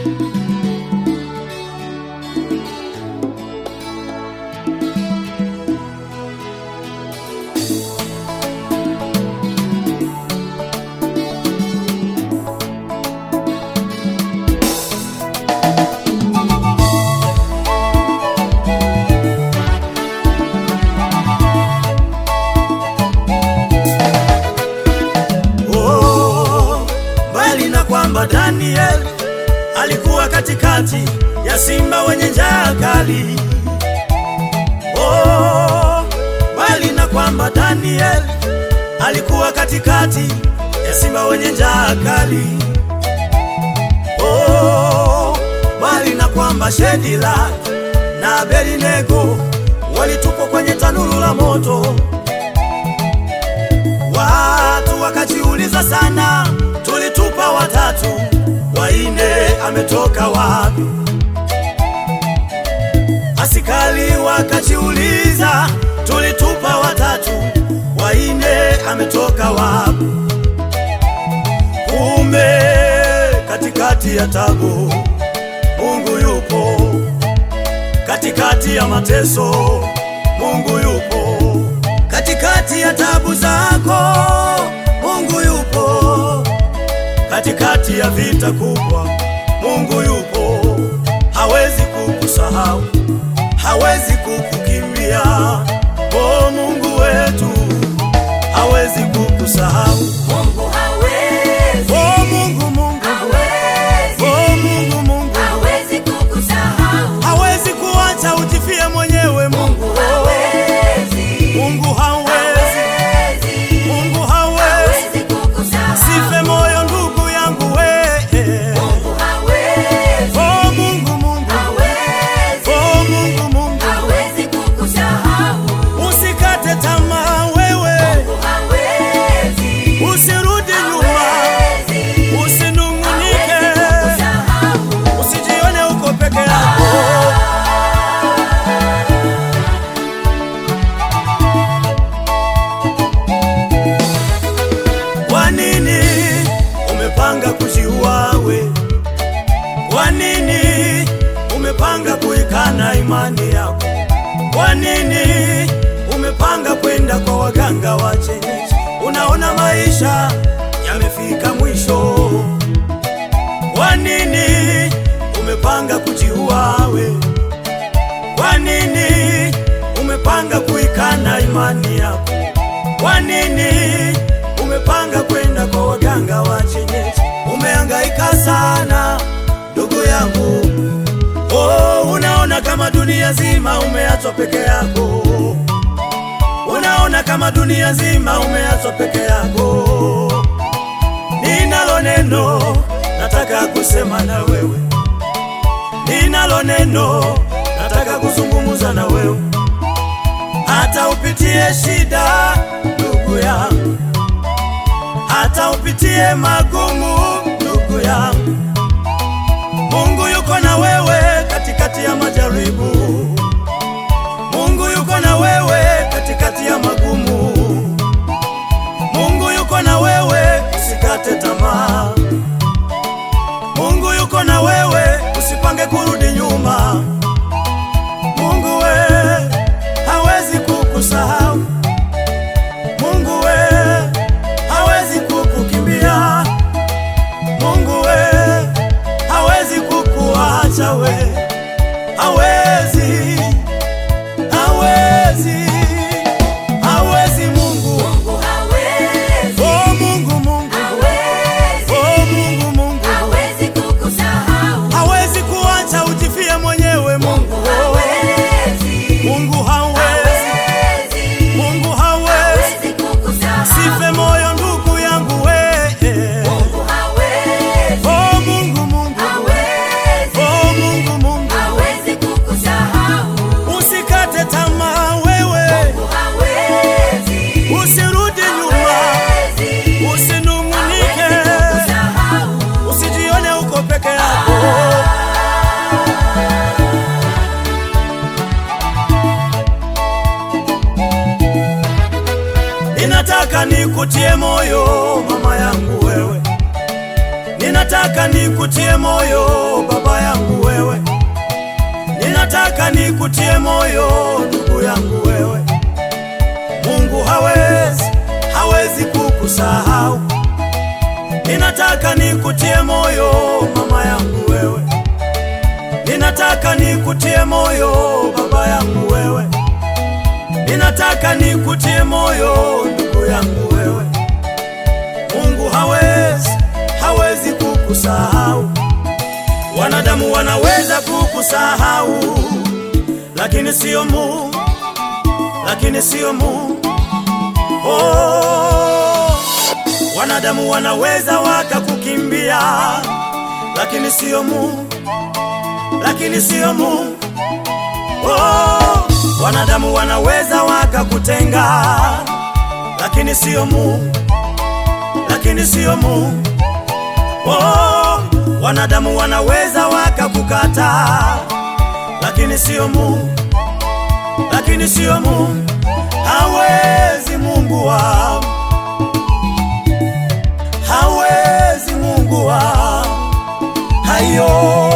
Oh, mbali na kwamba Daniel alikuwa katikati ya simba wenye njaa kali. Oh, mbali na kwamba Daniel alikuwa katikati ya simba wenye njaa kali. Oh, mbali na kwamba Shedila na Abednego walitupwa kwenye tanuru la moto. Watu wakajiuliza sana, tulitupa watatu, waine ametoka wapi? Askari wakajiuliza, tulitupa watatu, waine ametoka wapi? Kumbe katikati ya tabu Mungu yupo, katikati ya mateso Mungu yupo katikati ya tabu zako Mungu yupo, katikati ya vita kubwa Mungu yupo, hawezi kukusahau, hawezi kukukimbia. O Mungu wetu, hawezi kukusahau. Mungu hawezi, O Mungu, Mungu, hawezi, o Mungu, Mungu, hawezi kukusahau. hawezi kuacha ujifie mwenyewe. Mungu, Mungu hawezi, Mungu hawezi, hawezi, Mungu hawezi hawezi kukusahau. Sife moyo ndugu yangu we Mungu hawezi, Oh Mungu Mungu hawezi, Oh Mungu Mungu hawezi kukusahau. Usikate tamaa wewe Mungu hawezi, Usirudi nyuma hawezi, Usinungunike hawezi kukusahau. Usijione uko peke yako Kwa nini umepanga kujiua we? Kwa nini umepanga kuikana imani yako? Kwa nini umepanga kwenda kwa waganga wa kienyeji? Unaona maisha yamefika mwisho. Kwa nini umepanga kujiua we? Kwa nini umepanga kuikana imani yako? Kwa nini umepanga kwenda kwa waganga wa kienyeji? Umehangaika sana ndugu yangu, oh, unaona kama dunia zima umeachwa peke yako, unaona kama dunia zima umeachwa peke yako. Ninalo neno nataka kusema na wewe, ninalo neno nataka kuzungumza na wewe hata upitie shida ndugu yangu, hata upitie magumu ndugu yangu, Mungu yuko na wewe katikati ya majaribu. Mungu yuko na wewe katikati ya magumu. Mungu yuko na wewe, usikate tamaa. Mungu yuko na wewe, usipange kurudi nyuma. Mungu we hawezi kukusahau. Mungu we hawezi kukukimbia. Mungu we hawezi kukuacha we, hawezi, hawezi, hawezi Mungu. Mungu hawezi, Oh Mungu, Mungu, hawezi, oh Mungu, Mungu hawezi kukusahau. hawezi kuacha ujifie mwenyewe. Mungu, Hawezi, Mungu hawezi, hawezi, Mungu hawezi. hawezi kukusahau. Sife moyo ndugu yangu we. Mungu hawezi, Oh Mungu, Mungu, hawezi, oh Mungu, Mungu Ninataka nikutie moyo baba yangu wewe, ninataka nikutie moyo ndugu yangu wewe. Mungu hawezi, hawezi kukusahau. Ninataka nikutie moyo mama yangu wewe, ninataka nikutie moyo baba yangu wewe, ninataka nikutie moyo ndugu yangu wewe. Mungu hawezi, hawezi kukusahau. Wanadamu wanaweza kukusahau, lakini sio Mungu, lakini sio Mungu. Oh, wanadamu wanaweza wakakukimbia, lakini sio Mungu, lakini sio Mungu. Oh, wanadamu wanaweza wakakutenga, lakini sio Mungu, lakini sio Mungu. Oh, wanadamu wanaweza wakakukata, lakini sio Mungu, lakini sio Mungu. Hawezi Mungu wangu, hawezi Mungu wangu, hayo